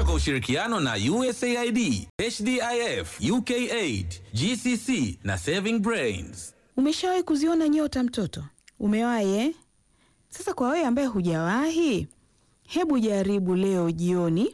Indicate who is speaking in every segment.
Speaker 1: kwa ushirikiano na USAID, HDIF, UKAID, GCC na Saving Brains.
Speaker 2: Umeshawahi kuziona nyota mtoto? Umewahi eh? Sasa kwa wewe ambaye hujawahi, hebu jaribu leo jioni,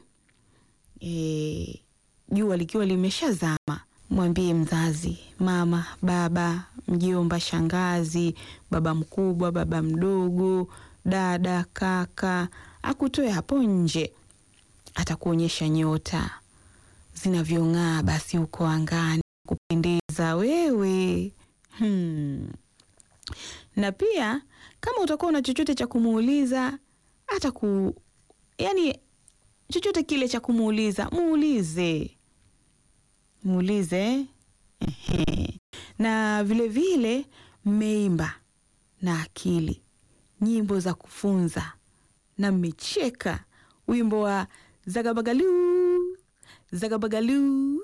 Speaker 2: eh, jua likiwa limeshazama, mwambie mzazi, mama, baba, mjomba, shangazi, baba mkubwa, baba mdogo, dada, kaka, akutoe hapo nje, atakuonyesha nyota zinavyong'aa basi huko angani, kupendeza wewe. Hmm. Na pia kama utakuwa una chochote cha kumuuliza hata ku yani chochote kile cha kumuuliza muulize, muulize. Ehe. Na vile vile mmeimba na akili nyimbo za kufunza na mmecheka wimbo wa zagabagalu zagabagalu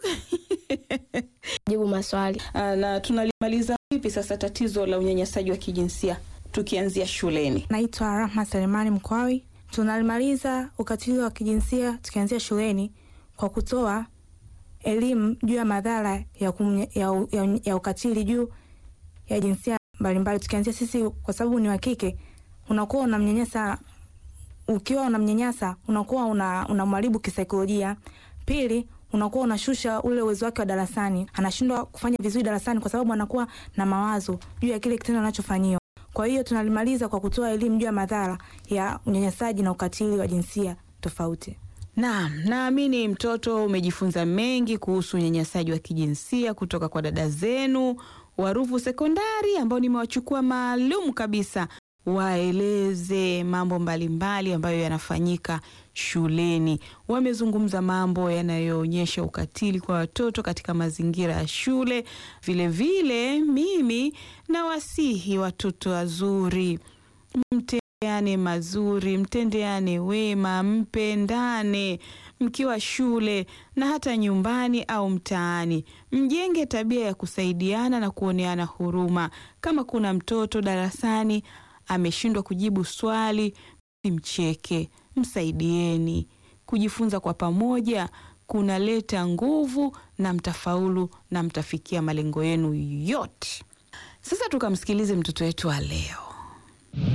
Speaker 3: jibu maswali.
Speaker 2: Ah, na tunalimaliza vipi sasa tatizo la unyanyasaji wa kijinsia tukianzia shuleni?
Speaker 4: Naitwa Rahma Selemani Mkwawi. Tunalimaliza ukatili wa kijinsia tukianzia shuleni kwa kutoa elimu juu ya madhara ya, kumnya- ya, ya, ya ukatili juu ya jinsia mbalimbali, tukianzia sisi, kwa sababu ni wa kike, unakuwa unamnyanyasa ukiwa unamnyanyasa unakuwa una unamharibu kisaikolojia. Pili, unakuwa unashusha ule uwezo wake wa darasani, anashindwa kufanya vizuri darasani kwa sababu anakuwa na mawazo juu ya kile kitendo anachofanyiwa. Kwa hiyo tunalimaliza kwa kutoa elimu juu ya madhara ya unyanyasaji na ukatili wa jinsia tofauti.
Speaker 2: Naam, naamini mtoto umejifunza mengi kuhusu unyanyasaji wa kijinsia kutoka kwa dada zenu wa Ruvu Sekondari ambao nimewachukua maalum kabisa waeleze mambo mbalimbali ambayo yanafanyika shuleni. Wamezungumza mambo yanayoonyesha ukatili kwa watoto katika mazingira ya shule. Vilevile mimi nawasihi watoto wazuri mtendeane mazuri, mtendeane wema, mpendane mkiwa shule na hata nyumbani au mtaani. Mjenge tabia ya kusaidiana na kuoneana huruma. Kama kuna mtoto darasani ameshindwa kujibu swali, mcheke, msaidieni. Kujifunza kwa pamoja kunaleta nguvu na mtafaulu na mtafikia malengo yenu yote. Sasa tukamsikilize mtoto wetu wa leo.